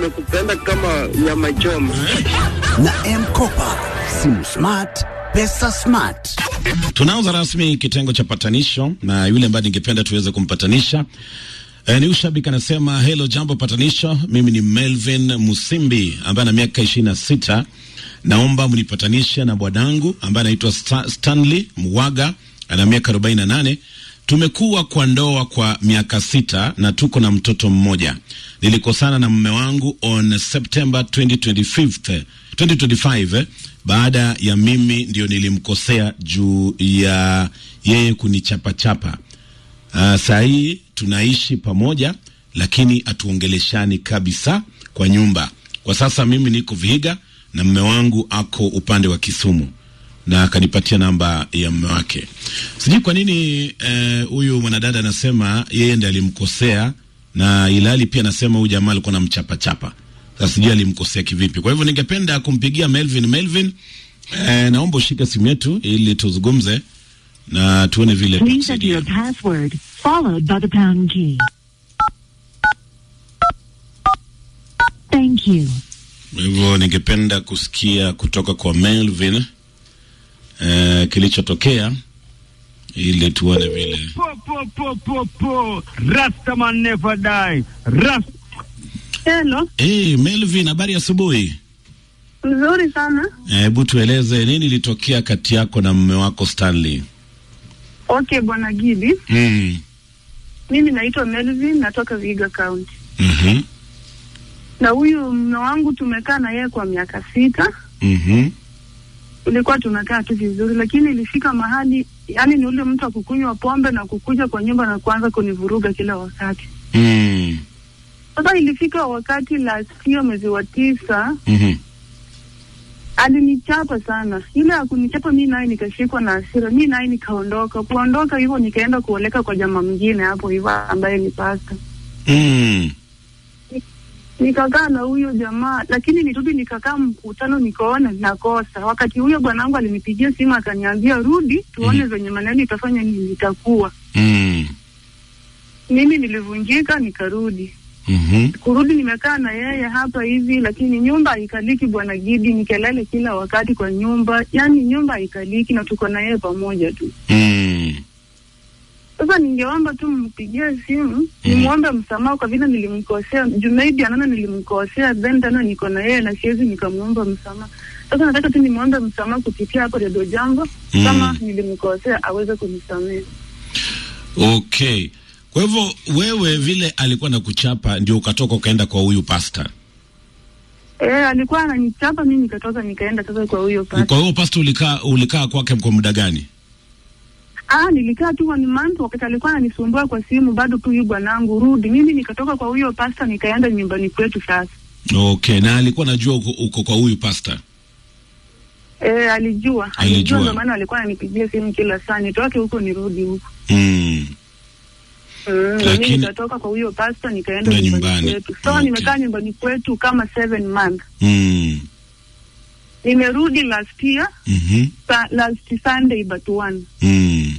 nimekupenda kama nyama choma. na Mkopa, simu smart, pesa smart. Tunaanza rasmi kitengo cha patanisho na yule ambaye ningependa tuweze kumpatanisha e, ni ushabiki anasema, hello jambo patanisho, mimi ni Melvin Musimbi ambaye ana miaka ishirini na sita. Naomba mnipatanishe na bwanangu ambaye anaitwa Sta Stanley Mwaga ana miaka arobaini na nane. Tumekuwa kwa ndoa kwa miaka sita na tuko na mtoto mmoja. Nilikosana na mume wangu on September 2025, 2025 baada ya mimi ndio nilimkosea juu ya yeye kunichapachapa. Uh, saa hii tunaishi pamoja lakini hatuongeleshani kabisa kwa nyumba. Kwa sasa mimi niko Vihiga na mume wangu ako upande wa Kisumu na akanipatia namba ya mume wake. Sijui kwa nini huyu eh, mwanadada anasema yeye ndiye alimkosea na ilhali pia anasema huyu jamaa alikuwa anamchapachapa. Sasa sijui alimkosea kivipi. Kwa hivyo ningependa kumpigia Melvin. Melvin, eh, naomba ushike simu yetu ili tuzungumze na tuone vile Please enter your tutasaidia. password, followed by the pound key. Thank you. Kwa hivyo ningependa kusikia kutoka kwa Melvin eh, kilichotokea ili tuone vile. Po, po, po, po, po. Rastaman never die. Rast Hello, Hey, Melvin, habari ya asubuhi. nzuri sana. Hebu tueleze nini ilitokea kati yako na mume wako Stanley? Okay, bwana Gidi, Mm. mimi naitwa Melvin, natoka Vihiga County, Mhm. na huyu mume wangu tumekaa na yeye kwa miaka sita. Mhm. Tulikuwa tunakaa tu vizuri, lakini ilifika mahali, yani ni ule mtu wa kukunywa pombe na kukuja kwa nyumba na kuanza kunivuruga kila wakati. Mm. Sasa ilifika wakati last year mwezi wa tisa Mhm. alinichapa sana. Ile ya kunichapa mi naye nikashikwa na hasira, mi naye nikaondoka. Kuondoka hivyo nikaenda kuoleka kwa jamaa mwingine hapo hivyo ambaye ni pasta. Mm. nikakaa na huyo jamaa, lakini nirudi nikakaa mkutano, nikaona nakosa. Wakati huyo bwanangu alinipigia simu akaniambia, rudi tuone Mhm. venye maneno itafanya nini itakuwa. Mm. Mimi nilivunjika nikarudi. Mhm. Kurudi nimekaa na yeye hapa hivi, lakini nyumba haikaliki bwana Gidi, ni kelele kila wakati kwa nyumba, yani nyumba haikaliki na tuko na yeye pamoja tu. Mm. Sasa ningeomba tu mpigie simu nimwombe msamaha kwa vile nilimkosea. Jumaidi anaona nilimkosea, then tena niko na yeye na siwezi nikamwomba msamaha. Sasa nataka tu nimwombe msamaha kupitia hapo Redio Jambo, Mm. kama nilimkosea aweze kunisamehe. Okay. Kwa hivyo wewe vile alikuwa na kuchapa ndio ukatoka ukaenda kwa huyu pasta. Eh, alikuwa ananichapa mimi, nikatoka nikaenda sasa kwa huyo pasta. Kwa hiyo pasta ulikaa ulikaa kwake kwa muda gani? Ah, nilikaa tu one month, wakati alikuwa ananisumbua kwa simu, bado tu huyu bwanangu rudi. Mimi nikatoka kwa huyo pasta nikaenda nyumbani kwetu sasa. Okay, na alikuwa anajua uko, uko kwa huyu pasta. Eh, alijua Alijua. alijua, ndio maana alikuwa ananipigia simu kila saa, nitoke huko nirudi huko. Mm. Mm, na mimi Lakini- nikatoka kwa huyo pasta nikaenda Na nyumbani, nyumbani. kwetu. So Okay. nimekaa nyumbani kwetu kama seven months. Mm. Nimerudi last year Mhm. sa, last Sunday but one. Mm.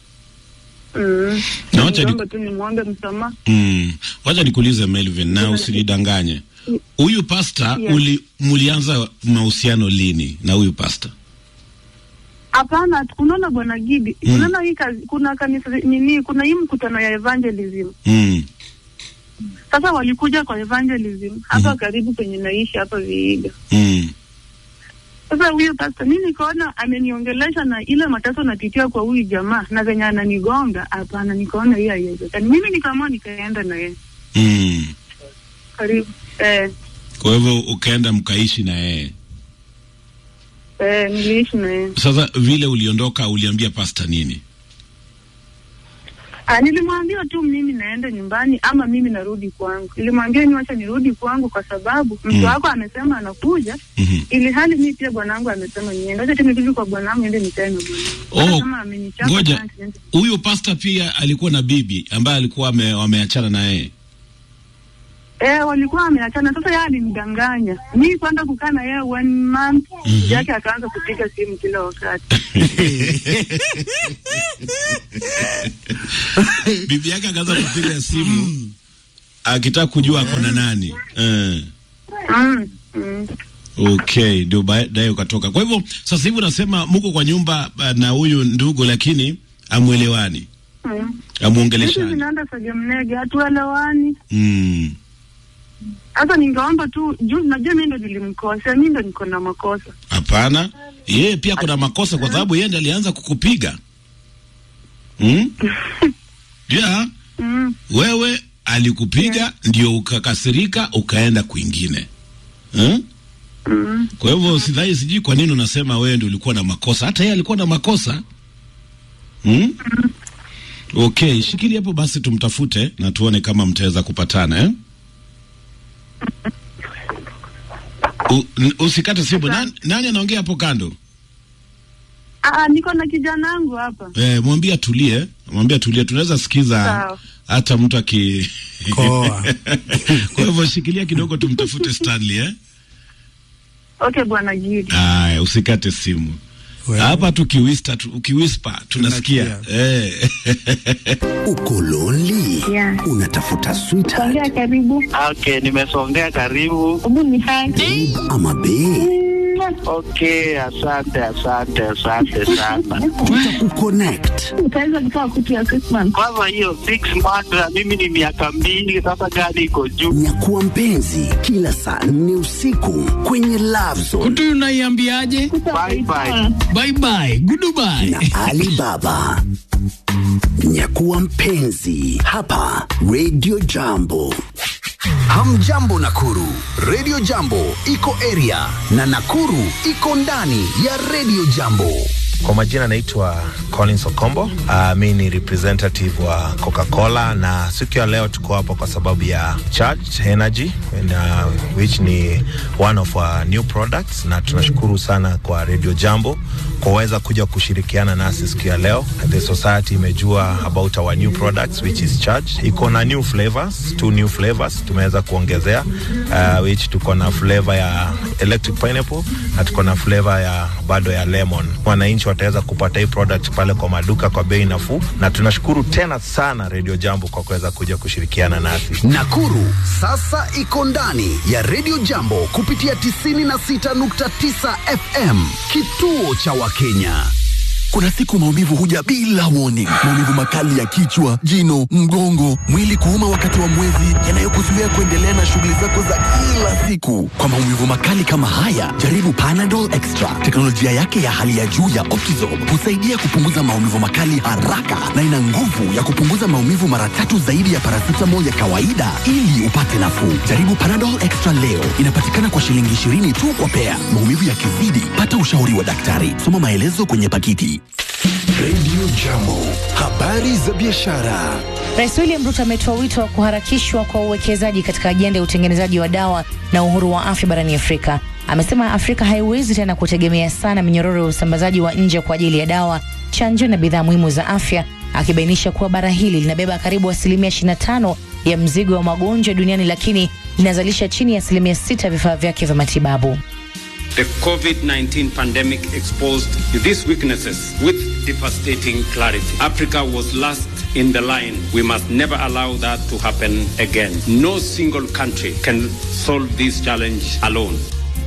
Mm. Na wacha ni- Niombe tu nimwombe msamaha. Mm. Wacha nikuulize Melvin na usinidanganye. Huyu pasta Yes. uli mulianza mahusiano lini na huyu pasta? Hapana, unaona bwana Gidi, Mm. unaona hii kazi, kuna kanisa nini, kuna hii mkutano ya evangelism. Mm. Sasa walikuja kwa evangelism hapa karibu penye naishi hapa Vihiga. Mm. Sasa huyo pasta mi nikaona ameniongelesha na ile mateso napitia kwa huyu jamaa na venye ananigonga, hapana, nikaona hiyo haiwezekani. Mimi nikaamua nikaenda na yeye Mm. karibu eh, Kwa hivyo ukaenda mkaishi na yeye. eh, niliishi na yeye. Sasa vile uliondoka uliambia pasta nini? Ah, nilimwambia tu mimi naenda nyumbani ama mimi narudi kwangu. Nilimwambia niwacha nirudi kwangu kwa sababu mtu Mm. wako amesema anakuja, Mhm. ili hali mimi pia bwanangu amesema niende. Acha tu nirudi kwa bwanangu niende nikae na bwanangu. Oh, Hata kama amenichapa ngoja. basi niende. Huyu pasta pia alikuwa na bibi ambaye alikuwa ame, wameachana na yeye. Eh, walikuwa wameachana. Sasa yeye alinidanganya mi kwenda kukaa na yeye one month Mhm. yake akaanza kupiga simu kila wakati. bibi yake akaanza kupiga simu akitaka kujua ako na nani. Eh. Mm, mm. Okay, ndio baadaye ukatoka. Kwa hivyo sasa hivi unasema mko kwa nyumba uh, na huyu ndugu, lakini amwelewani, Mm. Vitu amuongeleshani. zinaenda sagemnege, hatuelewani. Mm. Hata ningeomba tu juu, najua mimi ndo nilimkosea, mimi ndo niko na makosa. Hapana, yeye pia kuna makosa kwa sababu yeye ndiye alianza kukupiga. Mm? Yeah, Mm. wewe alikupiga ndio ukakasirika ukaenda kwingine. Mm? Mm. Kwa hivyo sidhani, sijui kwa nini unasema wewe ndio ulikuwa na makosa. Hata yeye alikuwa na makosa. Hmm? Okay, shikili hapo basi, tumtafute na tuone kama mtaweza kupatana eh? U, n- usikate simu. Nani, nani anaongea hapo kando? Ah, niko na kijana wangu hapa. Eh, mwambie atulie, mwambie atulie, tunaweza sikiza Sawa. hata mtu aki Koa. Kwa hivyo shikilia kidogo, tumtafute Stanley eh? Okay, bwana Gidi. Aya, usikate simu Wewe. hapa tukiwista tu, ukiwispa tunasikia Tunasikia. eh. Uko lonely? Yeah. Unatafuta sweetheart Songea karibu. Okay, nimesongea karibu. Hebu ni haki. ama bae? Okay, asante, asante, asante sana. Tutakuconnect. Utaweza kutoa kutu ya Christmas. Kwanza hiyo six months na mimi ni miaka mbili sasa, gani iko juu? Nyakuwa mpenzi kila saa nne usiku kwenye Love Zone kutu unaiambiaje Bye bye. bye bye goodbye na Alibaba. Nyakuwa mpenzi hapa Radio Jambo. Hamjambo Nakuru, Radio Jambo iko area na Nakuru iko ndani ya Radio Jambo. Kwa majina naitwa Collins Okombo. Uh, mi ni representative wa Coca-Cola na siku ya leo tuko hapa kwa sababu ya Charged Energy and, uh, which ni one of our new products, na tunashukuru sana kwa Radio Jambo kwa kuweza kuja kushirikiana nasi siku ya leo. The society imejua about our new products which is Charged. Iko na new flavors, two new flavors tumeweza kuongezea uh, which tuko na flavor ya electric pineapple na tuko na flavor ya bado ya lemon. Wananchi wataweza kupata hii product pale kwa maduka kwa bei nafuu, na tunashukuru tena sana Radio Jambo kwa kuweza kuja kushirikiana nasi. Nakuru sasa iko ndani ya Radio Jambo kupitia 96.9 FM, kituo cha Wakenya. Kuna siku maumivu huja bila warning. Maumivu makali ya kichwa, jino, mgongo, mwili kuuma wakati wa mwezi, yanayokuzuia kuendelea na shughuli zako za kila siku. Kwa maumivu makali kama haya, jaribu Panadol Extra. Teknolojia yake ya hali ya juu ya Optizorb husaidia kupunguza maumivu makali haraka na ina nguvu ya kupunguza maumivu mara tatu zaidi ya paracetamol ya kawaida ili upate nafuu. Jaribu Panadol Extra leo. Inapatikana kwa shilingi 20 tu kwa pea. Maumivu yakizidi, pata ushauri wa daktari. Soma maelezo kwenye pakiti. Radio Jambo, habari za biashara. Rais William Ruto ametoa wito wa kuharakishwa kwa uwekezaji katika ajenda ya utengenezaji wa dawa na uhuru wa afya barani Afrika. Amesema Afrika haiwezi tena kutegemea sana minyororo ya usambazaji wa nje kwa ajili ya dawa, chanjo na bidhaa muhimu za afya, akibainisha kuwa bara hili linabeba karibu asilimia 25 ya mzigo wa magonjwa duniani, lakini linazalisha chini ya asilimia 6 ya vifaa vyake vya matibabu. The COVID 19 pandemic exposed these weaknesses with devastating clarity. Africa was last in the line. We must never allow that to happen again. No single country can solve this challenge alone.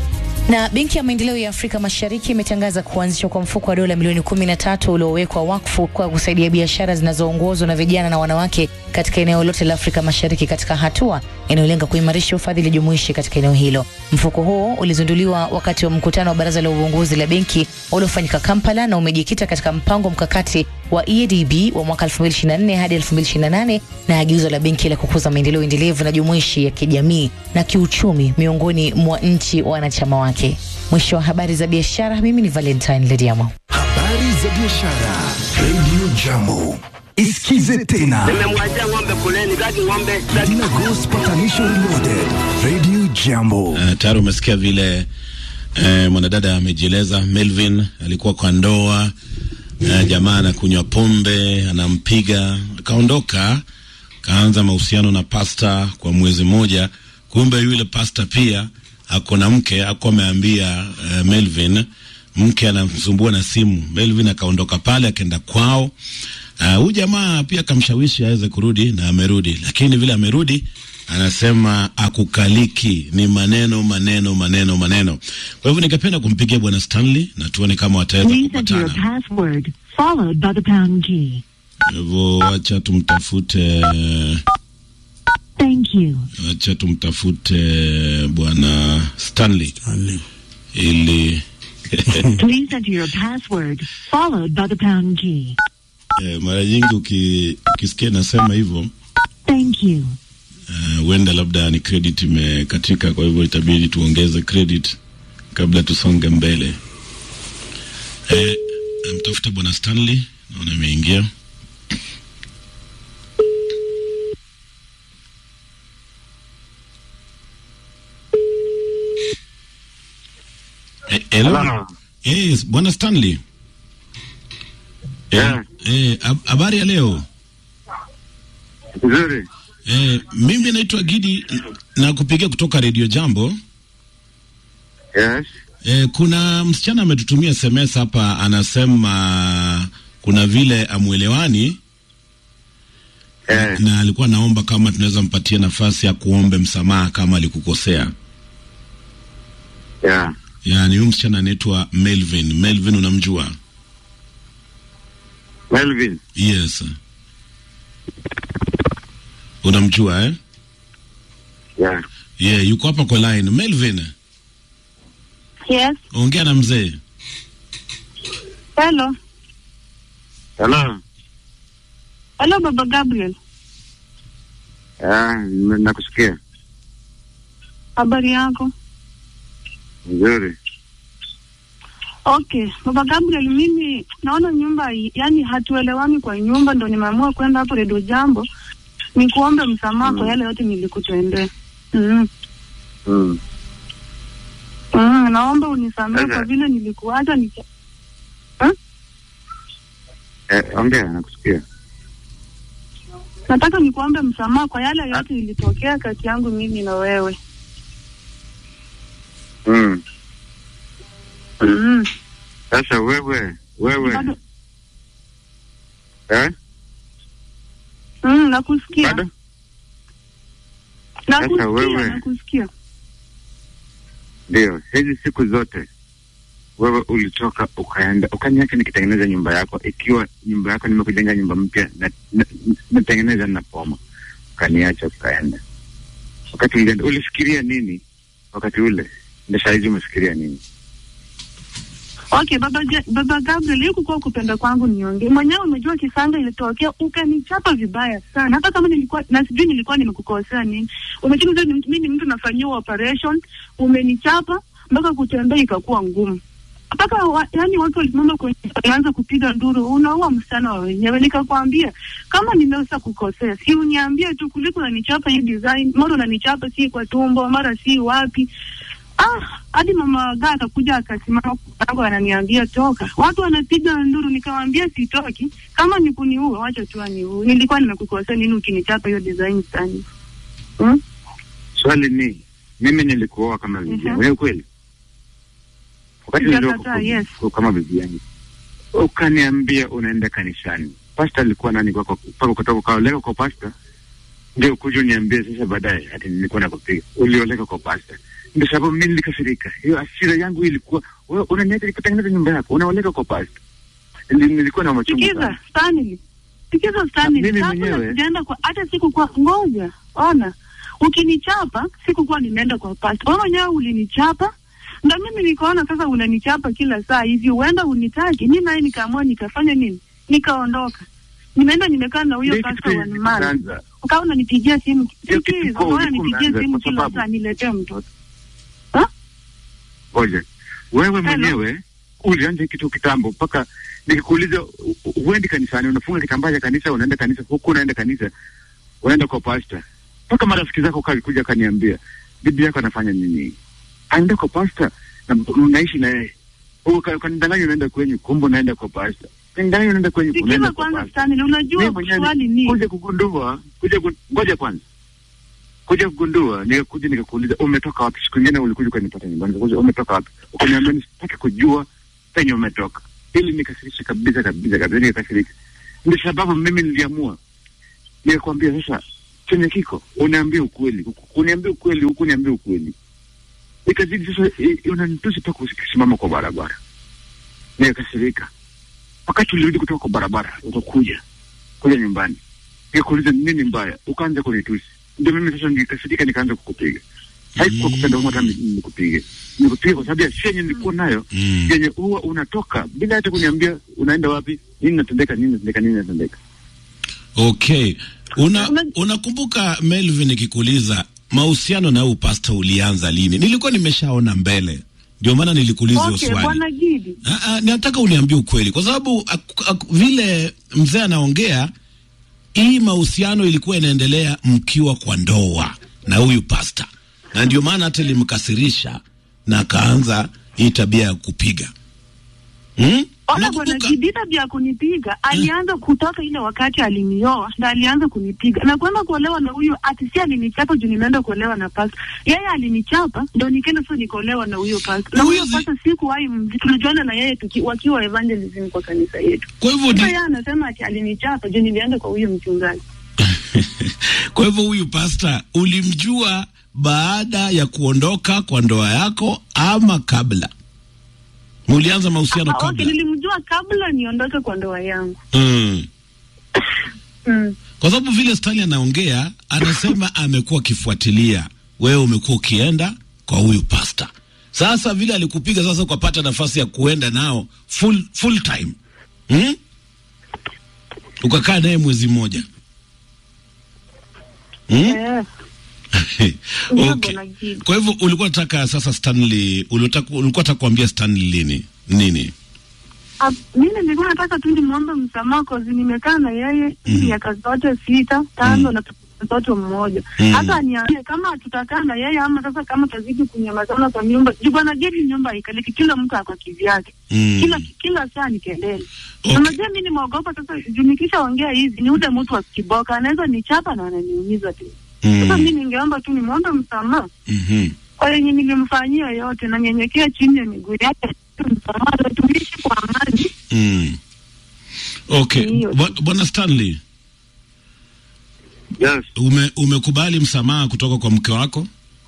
Na Benki ya Maendeleo ya Afrika Mashariki imetangaza kuanzishwa kwa mfuko wa dola milioni 13 uliowekwa wakfu kwa kusaidia biashara zinazoongozwa na vijana na wanawake katika eneo lote la Afrika Mashariki katika hatua inayolenga kuimarisha ufadhili jumuishi katika eneo hilo. Mfuko huo ulizinduliwa wakati wa mkutano wa baraza la uongozi la benki uliofanyika Kampala na umejikita katika mpango mkakati wa EADB wa mwaka 2024 hadi 2028 na agizo la benki la kukuza maendeleo endelevu na jumuishi ya kijamii na kiuchumi miongoni mwa nchi wanachama wake. Mwisho wa habari za biashara, mimi ni Valentine Lediamo. Habari za biashara. Radio Jambo. Isikize tena. Nimemwachia ng'ombe kuleni, kati ng'ombe Dina Ghost Patanisho Reloaded. Radio Jambo. Uh, tayari umesikia vile uh, mwanadada amejieleza. Melvin alikuwa kwa ndoa uh, jamaa anakunywa pombe, anampiga, akaondoka, kaanza mahusiano na pasta kwa mwezi mmoja. Kumbe yule pasta pia ako na mke, ako ameambia uh, Melvin, mke anamsumbua na simu. Melvin akaondoka pale, akaenda kwao. Huyu uh, jamaa pia akamshawishi aweze kurudi na amerudi, lakini vile amerudi anasema akukaliki, ni maneno maneno maneno maneno. Kwa hivyo ningependa kumpigia bwana Stanley na tuone kama wataweza Please enter your kupatana. password followed by the pound key. Kwa hivyo wacha tumtafute, Thank you. wacha tumtafute bwana Stanley ili Please enter your password followed by the pound key. eh, mara nyingi uki, ukisikia nasema hivyo Thank you. eh, huenda labda ni credit imekatika, kwa hivyo itabidi tuongeze credit kabla tusonge mbele. Eh, mtafute bwana Stanley, naona imeingia. Eh, hello. Yes, bwana Stanley. Eh, eh, hab- habari ya leo? Nzuri. Eh, mimi naitwa Gidi na kupigia kutoka Radio Jambo. Yes. Eh, kuna msichana ametutumia SMS hapa anasema kuna vile amwelewani eh, na alikuwa naomba kama tunaweza mpatia nafasi ya kuombe msamaha kama alikukosea. Yeah. Yaani huyu msichana anaitwa Melvin. Melvin unamjua? Melvin. Yes. Unamjua eh? Yeah. Yeah, yuko hapa kwa line. Melvin, Yes. ongea na mzee. Hello. Hello. Hello, Baba Gabriel. Yeah, n- nakusikia. Habari yako? Nzuri. Okay, Baba Gabriel, mimi naona nyumba hii- yani hatuelewani kwa nyumba, ndo nimeamua kwenda hapo Redio Jambo nikuombe msamaha kwa yale yote nilikutendea. Mm. Mm. Mm, naomba unisamehe Sasa- kwa vile nilikuacha ni Eh, ongea, nakusikia. nataka nikuombe msamaha kwa yale yote ilitokea kati yangu mimi na wewe. Mm. Mm. Sasa wewe, wewe. Bado- Eh? Mm, nakusikia. Nakusikia, wewe- nakusikia. Ndio, hizi siku zote wewe ulitoka ukaenda ukaniacha nikitengeneza nyumba yako, ikiwa nyumba yako nimekujenga nyumba mpya na, na, natengeneza na poma, ukaniacha ukaenda. Wakati ulienda ulifikiria nini wakati ule? Ndio saa hizi umefikiria nini? Okay, baba, Ja- baba Gabriel, hii kukuwa kupenda kwangu niongee mwenyewe. Umejua kisanga ilitokea, ukanichapa vibaya sana, hata kama nilikuwa na sijui nilikuwa nimekukosea nini. Umechini mimi ni mtu nafanyiwa operation, umenichapa mpaka kutembea ikakuwa ngumu mpaka wa, yani watu walisimama kwenye walianza kupiga nduru, unaua msichana wa wenyewe. Nikakwambia kama nimeweza kukosea, si uniambie tu, kuliko unanichapa hii design, mara unanichapa si kwa tumbo, mara si wapi. Ah, hadi mama gaa akakuja akasimama kwangu ananiambia toka. Watu wanapiga nduru, nikamwambia sitoki. Kama ni kuniua, wacha tu aniue. Nilikuwa nimekukosea nini ukinichapa hiyo design sana? Hmm? Swali ni mimi nilikuoa kama bibi yangu, Mhm. ni kweli? Wakati Sijakataa, niliokuwa yes. kama bibi yangu, ukaniambia unaenda kanisani. Pasta alikuwa nani kwako? Mpaka kutoka ukaoleka kwa pasta, ndio kuja uniambie sasa baadaye ati nilikuwa nakupiga. Ulioleka kwa pasta, ndio sababu mimi nilikasirika. Hiyo hasira yangu ilikuwa wewe unaniacha nikutengeneza nyumba yako, unaoleka kwa pasta. Nili- Nilikuwa na machungu Sikiza sana. Stanley, sikiza Stanley, Mimi kabla mwenyewe- sijaenda kwa hata sikukuwa ngoja, ona, ukinichapa sikukuwa nimeenda kwa pasta, wewe mwenyewe ulinichapa ndo mimi nikaona sasa unanichapa kila saa hivi, huenda unitaki. Mi naye nikaamua nikafanya nini, nikaondoka. Nimeenda nimekaa na huyo Ndio pasta kitu wa Nimara, kilianza. ukawa unanipigia simu, Ndio kitu sikiza, kiko unaona ulikuwa nipigia umeanza simu kwa kila sababu- saa niletee mtoto. Ngoja, wewe mwenyewe ulianza kitu kitambo, mpaka nikikuuliza u- u- uendi kanisani, unafunga kitambaa cha kanisa, unaenda kanisa, huku unaenda kanisa, unaenda kwa pasta, mpaka marafiki zako kalikuja kaniambia bibi yako anafanya nini, aenda kwa pasta na mnaishi na yeye Uka- ukanidanganya unaenda kwenyu, kumbe unaenda kwa pasta, kanidanganya unaenda kwenyu, Sikiza unaenda kwa kwanza pasta. Stanley, Mimi unajua mwenyewe swali ni kuja kugundua, kuja ku- ngoja kwanza, kuja kugundua, nikakuja nikakuuliza umetoka wapi. Siku ingine ulikuja ukanipata nyumbani, nikakuuliza umetoka wapi, ukaniambia nisitaki kujua penye umetoka. Ili nikasirisha kabisa kabisa kabisa, nikakasirika. Ndio sababu mimi niliamua nikakwambia, sasa chenye kiko uniambie ukweli, uniambie ukweli, huku uniambie ukweli. Ikazidi sasa, i- i- unanitusi mpaka ukisimama kwa barabara, nikakasirika. Wakati ulirudi kutoka kwa barabara, utakuja kuja nyumbani, nikakuuliza nini mbaya, ukaanza kunitusi. Ndio mimi sasa nikasirika, nikaanza kukupiga. Haikuwa kupenda humo hata ni- nikupige, nikupiga kwa sababu ya shia yenye nilikuwa nayo yenye huwa unatoka bila hata kuniambia unaenda wapi, nini natendeka, nini natendeka, nini natendeka. Okay. Una unakumbuka Melvin nikikuuliza mahusiano na huyu pasta ulianza lini? Nilikuwa nimeshaona mbele. Ndio maana nilikuuliza hiyo Okay, swali. bwana Gidi. Ah, ah, nataka uniambie ukweli kwa sababu ak- ak- vile mzee anaongea hii mahusiano ilikuwa inaendelea mkiwa kwa ndoa na huyu pasta, na ndio maana hata ilimkasirisha na akaanza hii tabia ya kupiga hmm? Ona bwana Gidi, tabia ya kunipiga alianza kutoka ile wakati alinioa, ndo alianza kunipiga na kwenda kuolewa na huyu ati si alinichapa juu nimeenda kuolewa na pasta. Yeye alinichapa ndo nikaenda sasa nikaolewa na huyo pasta, na huyo pasta sikuwahi mji- tulijuana na yeye tuki, wakiwa evangelism kwa kanisa yetu. Kwa hivyo Sasa yeye anasema ati alinichapa juu nilienda kwa huyo mchungaji. Kwa hivyo huyu pasta ulimjua baada ya kuondoka kwa ndoa yako ama kabla? Mulianza mahusiano Ah, okay, kabla? nilimjua kabla niondoke kwa ndoa yangu. Mm. Mm. Kwa sababu vile Stanley anaongea, anasema amekuwa akifuatilia wewe, umekuwa ukienda kwa huyu pasta. Sasa vile alikupiga, sasa ukapata nafasi ya kuenda nao full, full time hmm? Ukakaa naye mwezi mmoja hmm? Eh. Ndio, okay. bwana Gidi. Kwa hivyo ulikuwa nataka sasa Stanley, ulitaka ulikuwa nataka kuambia Stanley lini nini? Ah, mimi nilikuwa nataka tu nimwombe msamaha cause nimekaa na yeye miaka zote sita tano na mtoto mmoja Mm. hata aniambie kama tutakaa na yeye ama sasa kama tazidi kunyamazana kwa nyumba juu bwana Gedi nyumba haikaliki kila mtu ako kivyake Mm. kila kila saa ni kelele unajua mimi nimeogopa sasa juu nikishaongea hizi ni ule mtu wa kiboka anaweza nichapa na ananiumiza tu sasa Mm. mimi ningeomba tu nimwombe msamaha Mhm. kwa yenye nilimfanyia yote na nyenyekea chini ya miguu yake msamaha na tuishi kwa amani Mm. Okay, Bwa- bwana Stanley. Yes. Ume, umekubali msamaha kutoka kwa mke wako?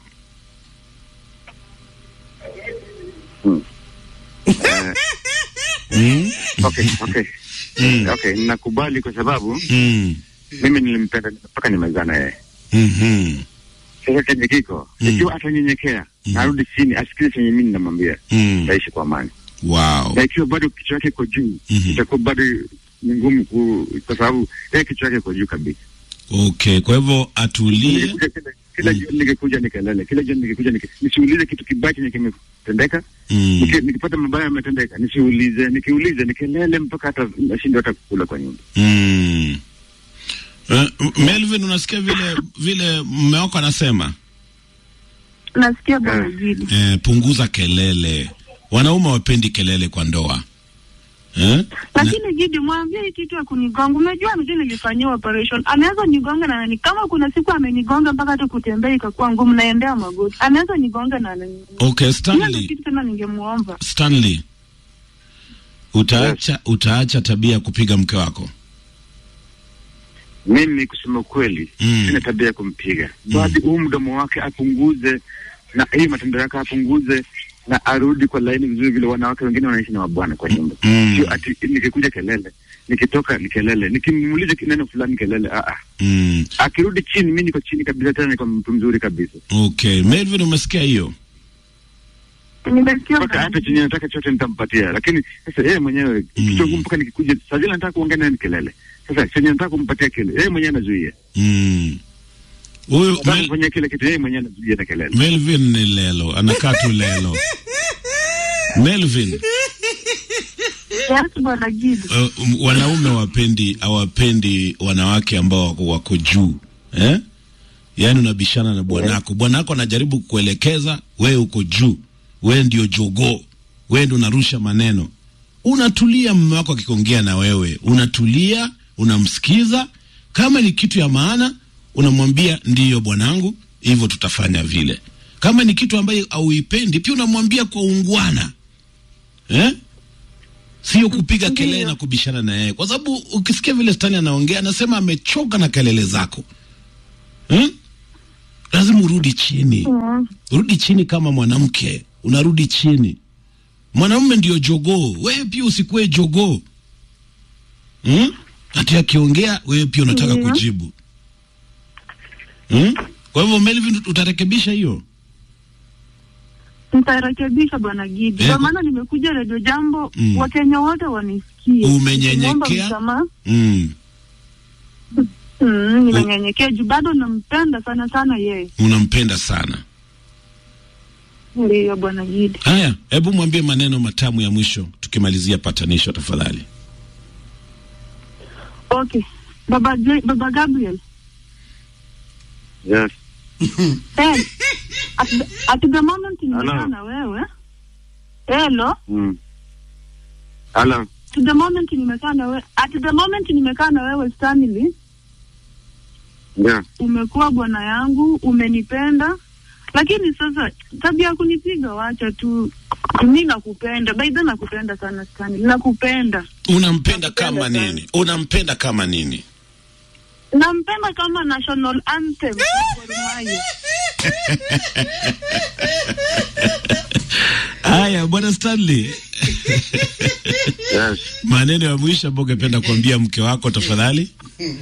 Mm. Okay, okay. Okay, nakubali kwa sababu Mm. mimi nilimpenda mpaka nimezaa na yeye. Mhm. Sasa chenye kiko ikiwa atanyenyekea na arudi chini asikize chenye mimi ninamwambia, Mm. taishi kwa amani. Wow. Na ikiwa bado kichwa yake iko juu, itakuwa bado ni ngumu ku, kwa sababu yeye kichwa yake iko juu kabisa. Okay, kwa hivyo atulie. Ningekuja kila- Kila jioni ningekuja nikelele, kila jioni ningekuja nike- nisiulize kitu kibaya chenye kimetendeka. Mm. Niki- Nikipata mabaya yametendeka, nisiulize, nikiulize nikelele mpaka hata nashindwa hata kukula kwa nyumba. Mm. Uh, Melvin unasikia vile vile mume wako anasema? nasikia bwana Gidi Eh, punguza kelele. Wanaume wapendi kelele kwa ndoa. Eh? lakini Gidi mwambie hii kitu ya kunigonga. Unajua mtu nilifanyiwa operation, anaweza nigonga na nani, kama kuna siku amenigonga mpaka hata kutembea ikakuwa ngumu, naendea magoti, anaweza nigonga na nani. Okay, Hiyo ndio Stanley. kitu tena ningemuomba Stanley. Utaacha utaacha tabia ya kupiga mke wako? Mimi kusema ukweli, sina tabia ya kumpiga, bali huu mdomo wake apunguze, na hii matendo yake apunguze, na arudi kwa laini vizuri, vile wanawake wengine wanaishi na mabwana kwa nyumba. Mm. Sio ati nikikuja kelele, nikitoka ni kelele, nikimuuliza neno fulani kelele. Ah, ah. Mm. Akirudi chini, mimi niko chini kabisa, tena niko mtu mzuri kabisa. Okay, Melvin umesikia hiyo? nimesikia mpaka hata chenye nataka chote nitampatia, lakini sasa yeye mwenyewe kichwa ngumu, mpaka nikikuja saa zile nataka kuongea naye ni kelele. Sasa chenye nataka kumpatia kile, yeye mwenyewe anazuia. Mm. Huyu Nataka kufanya kile kitu, yeye mwenyewe anazuia na kelele. Melvin ni lelo, anakaa tu lelo. Melvin, Yes, bwana Gidi. uh, um, wanaume wapendi hawapendi wanawake ambao wako, wako juu eh? Yaani unabishana na bwanako, bwanako anajaribu kukuelekeza, wewe uko juu, wewe ndio jogoo, wewe ndio unarusha maneno. Unatulia, mume wako akiongea na wewe, unatulia, unamsikiza. Kama ni kitu ya maana, unamwambia ndiyo bwanangu, hivyo tutafanya vile. Kama ni kitu ambayo hauipendi, pia unamwambia kwa ungwana eh? sio kupiga kelele na kubishana na yeye, kwa sababu ukisikia vile Stani anaongea anasema amechoka na kelele zako hmm? Lazima urudi chini, Mm. rudi chini kama mwanamke, unarudi chini. Mwanamume ndio jogoo, wewe pia usikuwe jogoo hmm? Ati akiongea wewe pia unataka Ndio. kujibu hmm? Kwa hivyo Melvin, utarekebisha hiyo Nitarekebisha bwana Gidi, Eh, kwa maana nimekuja redio jambo Mm. Wakenya wote wanisikie. Umenyenyekea? Nimeomba msamaha. mm. Mm, nimenyenyekea juu bado nampenda sana sana yeye. Unampenda sana. Ndiyo bwana Gidi. Haya, hebu mwambie maneno matamu ya mwisho tukimalizia patanisho tafadhali. Okay. Baba J, Baba Gabriel. Yes. Hey, at, the, at the moment nimekaa Hello. na wewe. Hello. Mm. Hello. To the moment nimekaa na wewe. At the moment nimekaa na wewe Stanley, Yeah. umekuwa bwana yangu, umenipenda. Lakini sasa tabia ya kunipiga wacha tu. Mimi nakupenda. By the way nakupenda sana Stanley. Nakupenda. Unampenda kama nini? Unampenda kama nini? Nampenda kama national anthem ya Gor Mahia. Haya, bwana Stanley. Yes. Maneno ya mwisho ambayo ungependa kuambia mke wako tafadhali.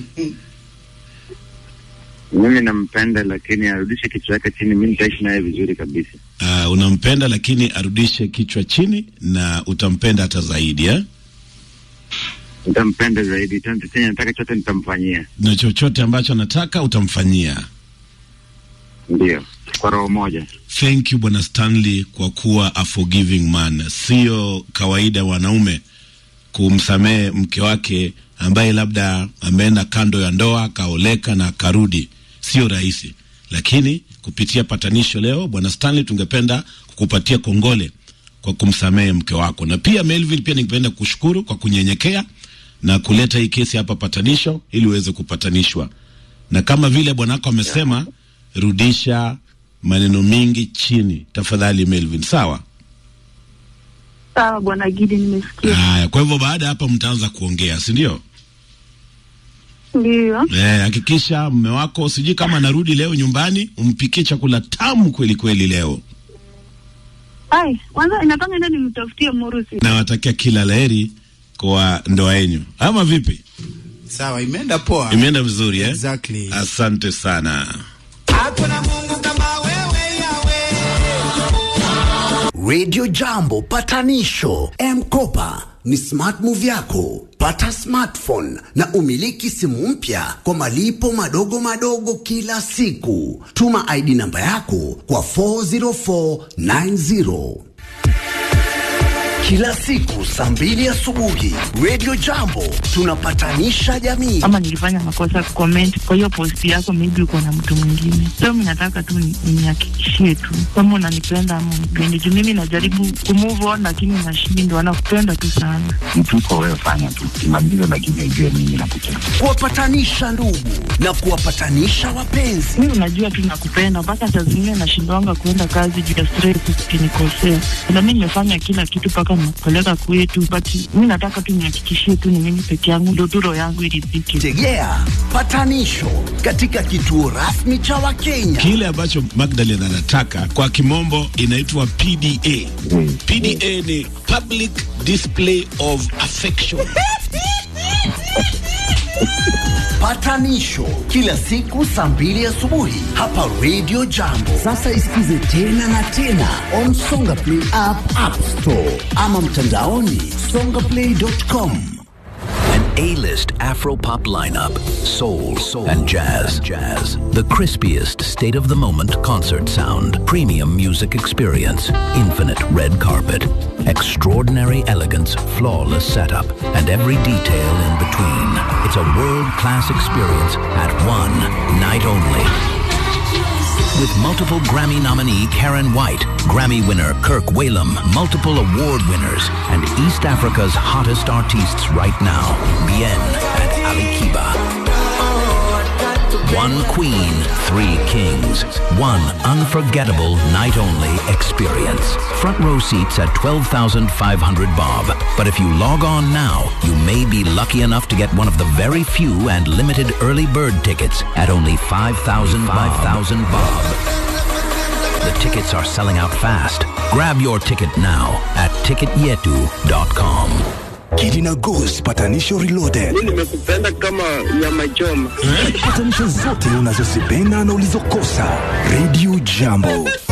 Mimi nampenda lakini arudishe kichwa yake chini, mimi nitaishi naye vizuri kabisa. Uh, unampenda lakini arudishe kichwa chini na utampenda hata zaidi eh? Nitampenda zaidi, tena chenye nataka chote nitamfanyia. Na chochote ambacho anataka utamfanyia. Ndio, kwa roho moja. Thank you bwana Stanley kwa kuwa a forgiving man. Sio kawaida wanaume kumsamehe mke wake ambaye labda ameenda kando ya ndoa akaoleka na akarudi, sio rahisi. Lakini kupitia patanisho leo, bwana Stanley, tungependa kukupatia kongole kwa kumsamehe mke wako, na pia Melville, pia ningependa kushukuru kwa kunyenyekea na kuleta hii kesi hapa patanisho, ili uweze kupatanishwa, na kama vile bwanako amesema, rudisha maneno mingi chini tafadhali, Melvin. Sawa. Sawa bwana Gidi, nimesikia. Haya, kwa hivyo baada ya hapa mtaanza kuongea, si ndio? Ndio. Eh, hakikisha mme wako sijui kama anarudi leo nyumbani, umpikie chakula tamu kweli kweli leo. Ai, kwanza inataka nenda nimtafutie Murusi. Nawatakia kila laheri kwa ndoa yenu, ama vipi? Sawa, imeenda poa. Imeenda vizuri eh? Exactly. Asante sana. Hakuna Mungu kama wewe Radio Jambo patanisho M-Kopa ni smart move yako. Pata smartphone na umiliki simu mpya kwa malipo madogo madogo kila siku. Tuma ID namba yako kwa 40490. Kila siku saa mbili asubuhi Radio Jambo tunapatanisha jamii. ama nilifanya makosa kucomment kwa hiyo post yako, maybe uko na mtu mwingine. So mimi nataka tu ni- nihakikishie tu kama unanipenda ama unipendi, juu mimi najaribu kumove on lakini nashindwa. Nakupenda tu sana. mtu uko wewe, fanya tu kimaliza, lakini ujue mimi nakupenda. Kuwapatanisha ndugu na kuwapatanisha wapenzi. Mimi unajua tu nakupenda, mpaka saa zingine nashindwanga kuenda kazi juu ya stress, ukinikosea. Na mimi nimefanya kila kitu mpaka nimekupeleka kwetu, but mimi nataka tu nihakikishie tu ni mimi peke yangu, ndio tu roho yangu iridhike. Tegea patanisho katika kituo rasmi cha Wakenya. Kile ambacho Magdalene anataka kwa kimombo inaitwa PDA. PDA ni public display of affection. Patanisho kila siku saa mbili asubuhi hapa Radio Jambo. Sasa isikize tena na tena on Songa Play app, App Store ama mtandaoni songaplay.com. An A-list Afro-pop lineup, soul, and jazz. Jazz. The crispiest state-of-the-moment concert sound, premium music experience, infinite red carpet, extraordinary elegance, flawless setup, and every detail in between. It's a world-class experience at one night only. With multiple Grammy nominee Karen White, Grammy winner Kirk Whalum, multiple award winners, and East Africa's hottest artists right now, Bien and Ali Kiba. One queen, three kings. One unforgettable night only experience. Front row seats at 12,500 bob. But if you log on now, you may be lucky enough to get one of the very few and limited early bird tickets at only 5,000 5,000 bob. The tickets are selling out fast. Grab your ticket now at ticketyetu.com. Kidi na Goose patanisho reloaded. nimekupenda kama nyama choma. Patanisho zote unazozipenda na ulizokosa. Radio Jambo.